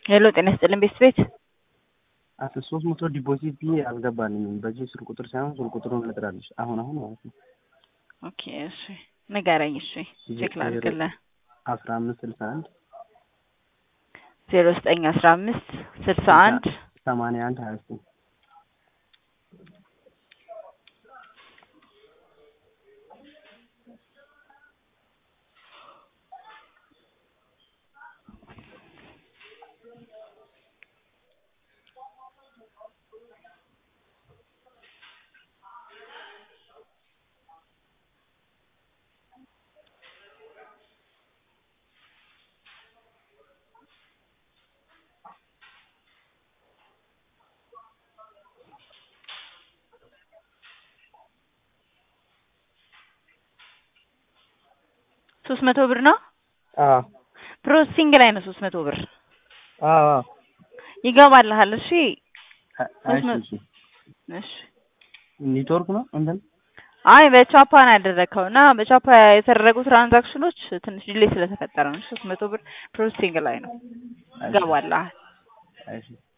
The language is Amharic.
ሄሎ ጤና ይስጥልን ቤት ቤት አስራ ሶስት መቶ ዲፖዚት ብዬ አልገባልኝም። በዚህ ስልክ ቁጥር ሳይሆን ስልክ ቁጥሩን ልጥራልሽ አሁን አሁን ማለት ነው። ኦኬ እሺ ንገረኝ። እሺ ቼክ ላድርግልህ። አስራ አምስት ስልሳ አንድ ዜሮ ዘጠኝ አስራ አምስት ስልሳ አንድ ሰማንያ አንድ ሀያ ዘጠኝ ሶስት መቶ ብር ነው አዎ ፕሮሰሲንግ ላይ ነው። ሶስት መቶ ብር አዎ ይገባልሃል። እሺ እሺ እሺ እሺ ኔትወርክ ነው እንትን አይ በቻፓ ነው ያደረግከው እና በቻፓ የተደረጉ ትራንዛክሽኖች ትንሽ ዲሌይ ስለተፈጠረ ነው። ሶስት መቶ ብር ፕሮሰሲንግ ላይ ነው። ይገባልሃል። እሺ